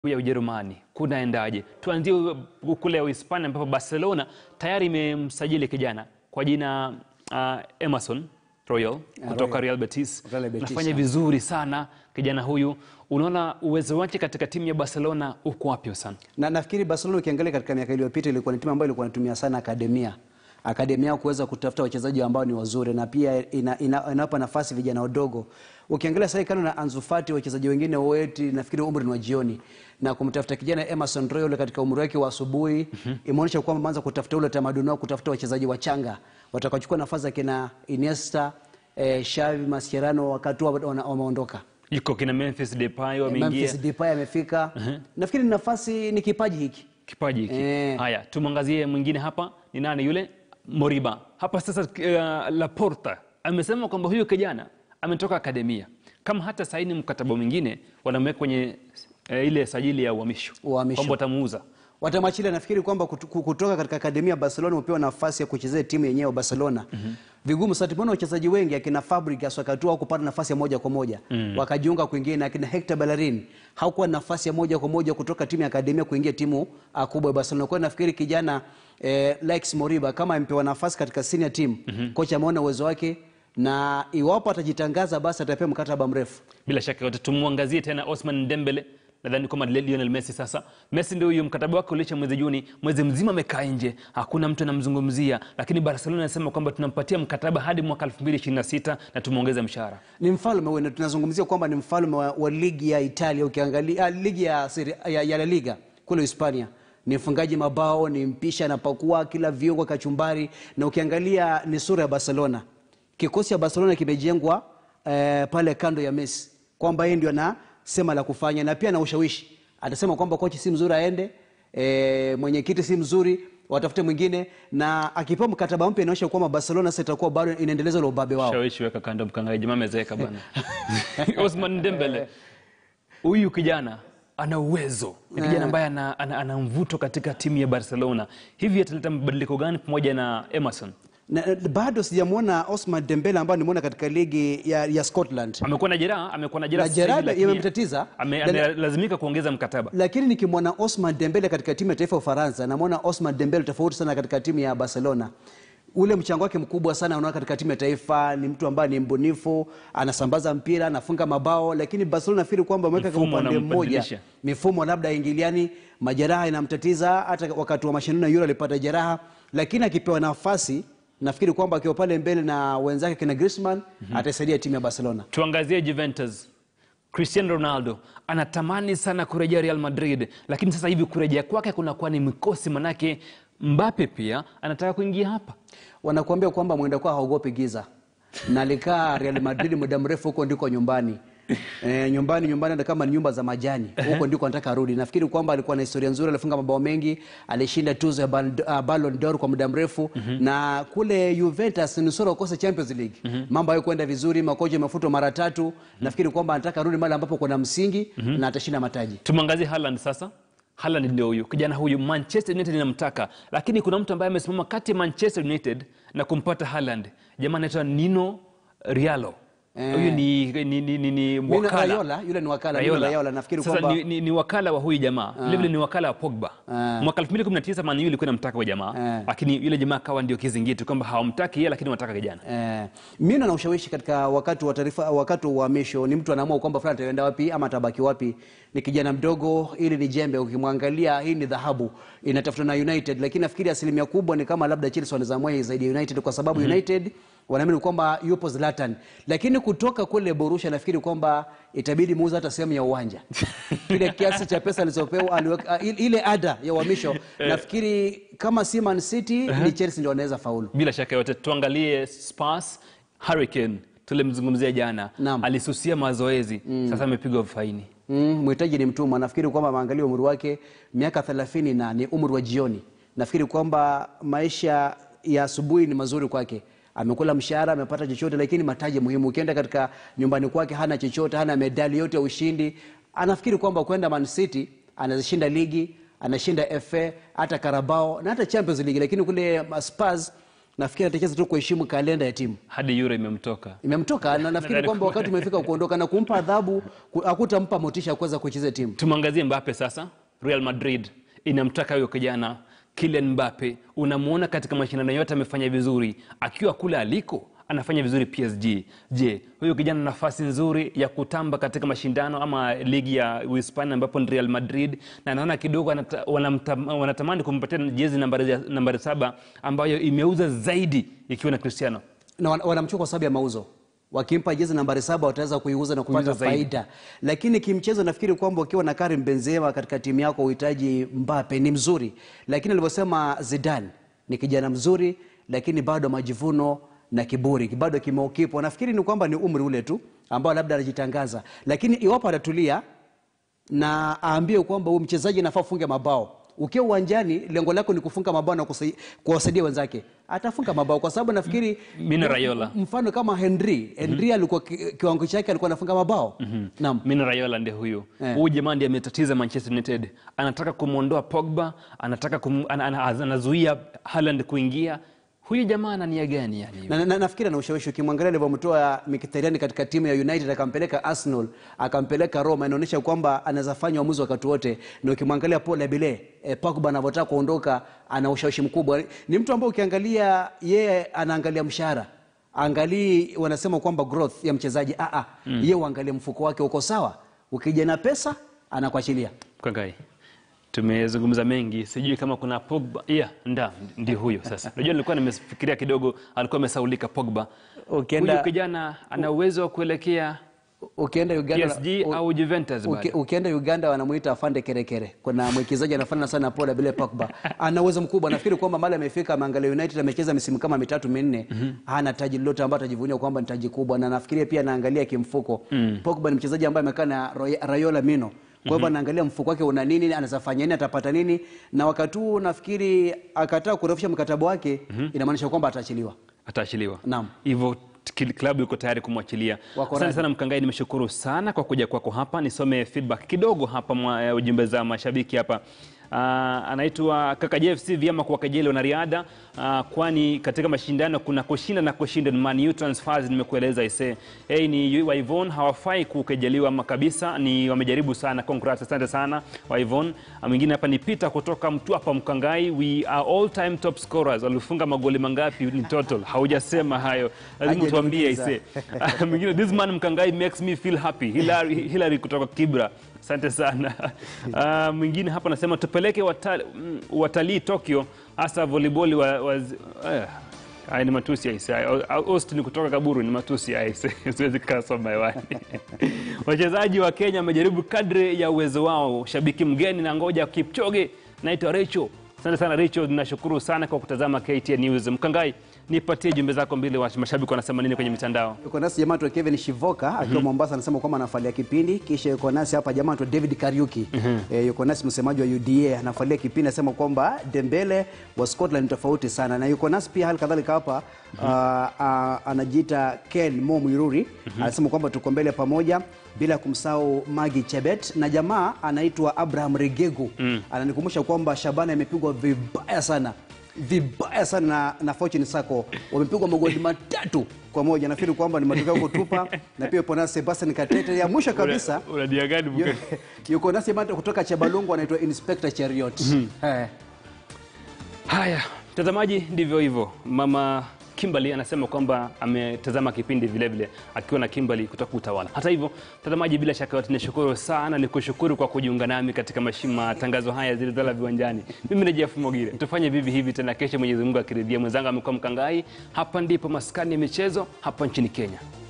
ya Ujerumani kunaendaje? Tuanzie kule Uhispania ambapo Barcelona tayari imemsajili kijana kwa jina uh, Emerson Royal kutoka Royal. Real Betis. Real Betis, Anafanya yeah. vizuri sana kijana huyu. Unaona uwezo wake katika timu ya Barcelona uko wapi sana? na nafikiri Barcelona ukiangalia katika miaka iliyopita ilikuwa ni timu ambayo ilikuwa inatumia sana akademia akademia kuweza kutafuta wachezaji ambao ni wazuri na pia ina, ina, inawapa nafasi vijana wadogo. Ukiangalia sasa kando na Ansu Fati, wachezaji wengine wote nafikiri umri ni wa jioni, na kumtafuta kijana Emerson Royal katika umri wake wa asubuhi imeonyesha kwamba ameanza kutafuta ule tamaduni wao, kutafuta wachezaji wachanga watakaochukua nafasi ya kina Iniesta, eh, Xavi, Mascherano wakati wao wana- wameondoka. Yuko kina Memphis Depay wameingia. Memphis Depay amefika. Nafikiri ni nafasi ni kipaji hiki. kipaji hiki. Eh. Haya, tumwangazie mwingine hapa, ni nani yule? Moriba. Hapa sasa uh, Laporta amesema kwamba huyu kijana ametoka akademia, kama hata saini mkataba mwingine wanamweka kwenye uh, ile sajili ya uhamisho Uhamisho. kwamba watamuuza. Watamwachilia nafikiri kwamba kutu- ku- kutoka katika akademia ya Barcelona upewa nafasi ya kuchezea timu yenyewe ya Barcelona. Vigumu sasa tumeona wachezaji wengi akina Fabregas wakati wao kupata nafasi ya moja kwa moja. Wakajiunga kwingine akina Hector Bellerin hakuwa na nafasi ya moja kwa moja kutoka timu ya akademia kuingia timu ah, kubwa ya Barcelona. Kwa hiyo nafikiri kijana eh, Lex Moriba kama amepewa nafasi katika senior team, kocha ameona uwezo wake na iwapo atajitangaza basi atapewa mkataba mrefu. Bila shaka yote tumwangazie tena Osman Dembele. Nadhani kwamba Lionel Messi sasa. Messi ndio huyu mkataba wake uliisha mwezi Juni, mwezi mzima amekaa nje, hakuna mtu anamzungumzia, lakini Barcelona anasema kwamba tunampatia mkataba hadi mwaka 2026 na tumeongeza mshahara. ni mfalme huyu, na tunazungumzia kwamba ni mfalme wa, wa ligi ya Italia. Ukiangalia ah, ligi ya, Serie- ya, ya La Liga kule Hispania, ni mfungaji mabao, ni mpisha, anapakua kila viungo, kachumbari, na ukiangalia ni sura ya Barcelona. Kikosi cha Barcelona kimejengwa eh, pale kando ya Messi, kwamba yeye ndio anasema la kufanya, na pia na ushawishi. Atasema kwamba kochi si mzuri aende, eh, mwenyekiti si mzuri watafute mwingine, na akipewa mkataba mpya inaonyesha kwamba Barcelona sasa itakuwa bado inaendeleza ule ubabe wao. Shawishi weka kando mkangaji, jamaa amezeeka bwana. Osman Dembele, huyu kijana ana uwezo, ni kijana ambaye ana, ana, ana mvuto katika timu ya Barcelona. Hivi ataleta mabadiliko gani pamoja na Emerson? Na, na, bado sijamwona Osman Dembele ambaye nimeona katika ligi ya, ya Scotland, Amekuwa na jeraha, amekuwa na jeraha Na sasa hivi, jeraha lakini imemtatiza. ame- Na- amelazimika kuongeza mkataba. lakini nikimwona Osman Dembele katika timu ya taifa ya Ufaransa, namwona Osman Dembele tofauti sana katika timu ya Barcelona. Ule mchango wake mkubwa sana unaona katika timu ya taifa. Ni mtu ambaye ni mbunifu, anasambaza mpira, anafunga mabao, lakini Barcelona nafikiri kwamba ameweka kwa Mfumo upande mmoja, anambadilisha. mifumo labda ingiliani, majeraha inamtatiza. Hata wakati wa mashindano ya Euro alipata jeraha, lakini akipewa nafasi nafikiri kwamba akiwa pale mbele na wenzake kina Griezmann ataisaidia timu ya Barcelona. Tuangazie Juventus. Cristiano Ronaldo anatamani sana kurejea Real Madrid, lakini sasa hivi kurejea kwake kunakuwa ni mikosi, manake Mbappe pia anataka kuingia hapa. wanakuambia kwamba mwenda kwa haogopi giza na alikaa Real Madrid muda mrefu, huko ndiko nyumbani. E, nyumbani nyumbani hata kama ni nyumba za majani, huko ndiko anataka arudi. Nafikiri kwamba alikuwa na historia nzuri, alifunga mabao mengi, alishinda tuzo ya Bal- uh, Ballon d'Or kwa muda mrefu na kule Juventus ni sura ukose Champions League. Mambo hayakwenda vizuri, makocha yamefutwa mara tatu. Nafikiri kwamba anataka arudi mahali ambapo kuna msingi na atashinda mataji. Tumwangazie Haaland sasa. Haaland ndio huyu kijana huyu, Manchester United inamtaka, lakini kuna mtu ambaye amesimama kati ya Manchester United na kumpata Haaland. Jamaa anaitwa Nino Rialo. Eh. Huyu ni, ni, ni, ni, ni Mino wakala Raiola, yule ni wakala, Mino Raiola, nafikiri Sasa kwamba ni, ni, ni wakala wa huyu jamaa vile vile ni wakala wa Pogba. Ah. Mwaka 2019 Man U ilikuwa inamtaka huyu jamaa, Ah. lakini yule jamaa akawa ndio kizingiti kwamba hawamtaki yeye, lakini wanataka kijana. Eh, Mino na ushawishi katika wakati wa taarifa, wakati wa uhamisho, ni mtu anaamua kwamba fulani ataenda wapi ama atabaki wapi. Ni kijana mdogo, ili ni jembe. Ukimwangalia hii ni dhahabu inatafutwa na United, lakini nafikiri asilimia kubwa ni kama labda Chelsea wanaweza mwai zaidi ya United kwa sababu United wanaamini kwamba yupo Zlatan, lakini kutoka kule Borussia nafikiri kwamba itabidi muuze hata sehemu ya uwanja kile kiasi cha pesa alizopewa aliweka, ile ada ya uhamisho. Nafikiri kama si Man City ni Chelsea ndio wanaweza faulu. Bila shaka yote, tuangalie Spurs. Hurricane tulimzungumzia jana, Naam. alisusia mazoezi, sasa amepigwa faini. Mm, mhitaji ni mtumwa. Nafikiri kwamba maangalia umri wake miaka thelathini na ni umri wa jioni. Nafikiri kwamba maisha ya asubuhi ni mazuri kwake. Amekula mshahara, amepata chochote, lakini mataji muhimu. Ukienda katika nyumbani kwake hana chochote, hana medali yote ya ushindi. Anafikiri kwamba kwenda Man City anazishinda ligi, anashinda FA, hata Carabao na hata Champions League, lakini kule Spurs nafikiri atacheza tu kuheshimu kalenda ya timu hadi euro imemtoka imemtoka na nafikiri Nadhani kwamba wakati umefika kuondoka na kumpa adhabu ku- hakutampa motisha ya kuweza kucheza timu tumwangazie Mbappe sasa. Real Madrid inamtaka huyo kijana Kylian Mbappe. Unamwona katika mashindano yote amefanya vizuri, akiwa kule aliko anafanya vizuri PSG. Je, huyo kijana nafasi nzuri ya kutamba katika mashindano ama ligi ya Uhispania ambapo ni Real Madrid, na naona kidogo anata- wanamta- wanatamani kumpatia jezi nambari, nambari saba ambayo imeuza zaidi ikiwa na Cristiano. na wan- wanamchukua kwa sababu ya mauzo wakimpa jezi nambari saba wataweza kuiuza na kupata Kuuza zaidi. faida lakini kimchezo nafikiri kwamba ukiwa na Karim Benzema katika timu yako uhitaji Mbappe ni mzuri lakini alivyosema Zidane ni kijana mzuri lakini bado majivuno na kiburi bado kimeukipo nafikiri ni kwamba ni umri ule tu ambao labda anajitangaza lakini iwapo atatulia na aambie kwamba huyu mchezaji anafaa kufunga mabao ukiwa uwanjani lengo lako ni kufunga mabao na kusai- kuwasaidia wenzake atafunga mabao kwa sababu nafikiri Mino Raiola. mfano kama Henry Henry alikuwa ki- kiwango chake alikuwa anafunga mabao naam Mino Raiola ndiye huyu Eh. huyu jamaa ndiye ametatiza Manchester United. Anataka kumwondoa Pogba, anataka kum, ana, ana, anazuia Haaland kuingia. Huyu jamaa ana nia gani yani? na, na, nafikiri ana ushawishi ukimwangalia alivyomtoa Mkhitaryan katika timu ya United akampeleka Arsenal akampeleka Roma inaonyesha kwamba anaweza fanya uamuzi wakati wote na ukimwangalia Paul Labile eh, Pogba anavyotaka kuondoka ana ushawishi mkubwa ni mtu ambaye ukiangalia yeye anaangalia mshahara angalii wanasema kwamba growth ya mchezaji ah ah yeye uangalie mfuko wake uko sawa ukija na pesa anakuachilia Kangai, tumezungumza mengi, sijui kama kuna Pogba. Yeah, nda ndio huyo sasa. Unajua nilikuwa nimefikiria kidogo, alikuwa amesaulika Pogba. Ukienda- Huyu kijana ana uwezo wa kuelekea ukienda Uganda PSG u- au Juventus Uki, bado. ukienda Uganda wanamuita afande kerekere. Kuna mwekezaji anafanana sana na Paul Abile Pogba, ana uwezo mkubwa. Nafikiri kwamba mali amefika, ameangalia United, amecheza misimu kama mitatu minne, hana taji lolote ambayo atajivunia kwamba ni taji kubwa, na nafikiria pia anaangalia kimfuko. Pogba ni mchezaji ambaye amekaa na Roy- Raiola Mino kwa hivyo anaangalia mfuko wake una nini, anaweza fanya nini, atapata nini, na wakati huu nafikiri akataa kurefusha mkataba wake, inamaanisha kwamba ataachiliwa. ataachiliwa. Naam. Hivyo kil- klabu iko tayari kumwachilia. Wako Asante radhi. sana Mkangai, nimeshukuru sana kwa kuja kwako hapa. Nisome feedback kidogo hapa mwa eh, ujumbe za mashabiki hapa. Uh, anaitwa kaka JFC vyema kwa kejeli wanariadha uh, kwani katika mashindano kuna kushinda na kushinda. Man U transfers nimekueleza ise. Hey, ni Waivon hawafai kukejeliwa ama kabisa, ni wamejaribu sana. Congrats, asante sana Waivon. Uh, mwingine hapa ni Peter kutoka mtu hapa Mkangai, we are all time top scorers. Walifunga magoli mangapi ni total? Haujasema hayo, lazima tuambie Hajaniuliza. ise. Mwingine this man Mkangai makes me feel happy. Hilary, Hilary kutoka Kibra. Asante sana. Uh, mwingine hapa anasema tupeleke watali- mm, watalii Tokyo hasa volleyball wa, wa, eh, haya ni matusi aise. Austin kutoka Kaburu ni matusi aise. Siwezi kasoma hewani. Wachezaji wa Kenya wamejaribu kadri ya uwezo wao. Shabiki mgeni na ngoja Kipchoge. Naitwa Rachel. Asante sana Rachel, nashukuru sana kwa kutazama KTN News. Mkangai, nipatie jumbe zako mbili, wa mashabiki wanasema nini kwenye mitandao? Yuko nasi jamaa tu Kevin Shivoka akiwa Mombasa anasema kwamba anafualia kipindi. Kisha yuko nasi hapa jamaa tu David Kariuki eh, yuko nasi msemaji wa UDA anafualia kipindi, anasema kwamba Dembele wa Scotland ni tofauti sana, na yuko nasi pia hali kadhalika hapa ah, ah, anajiita Ken Mo Mwiruri anasema kwamba tuko mbele pamoja bila kumsahau Magi Chebet na jamaa anaitwa Abraham Regegu ananikumbusha kwamba Shabana imepigwa vibaya sana vibaya sana na, na Fortune Sacco wamepigwa magoli matatu kwa moja. Nafikiri kwamba ni matokeo ya kutupa, na pia yupo nasi Sebastian Katete. Ya mwisho kabisa Una- unadia gani yu- Mkangai? yuko nasi jamaa kutoka Chabalungu anaitwa Inspector Chariot. Eh. Haya, mtazamaji, ndivyo hivyo. Mama Kimberly anasema kwamba ametazama kipindi vile vile akiwa na Kimberly kutoka Utawala. Hata hivyo, mtazamaji, bila shaka yote nishukuru sana, nikushukuru kwa kujiunga nami katika mashi- matangazo haya zilizala viwanjani. Mimi ni Jeff Mogire, tufanye vivi hivi tena kesho, Mwenyezi Mungu akiridhia. Mwenzangu amekuwa Mkangai. Hapa ndipo maskani ya michezo hapa nchini Kenya.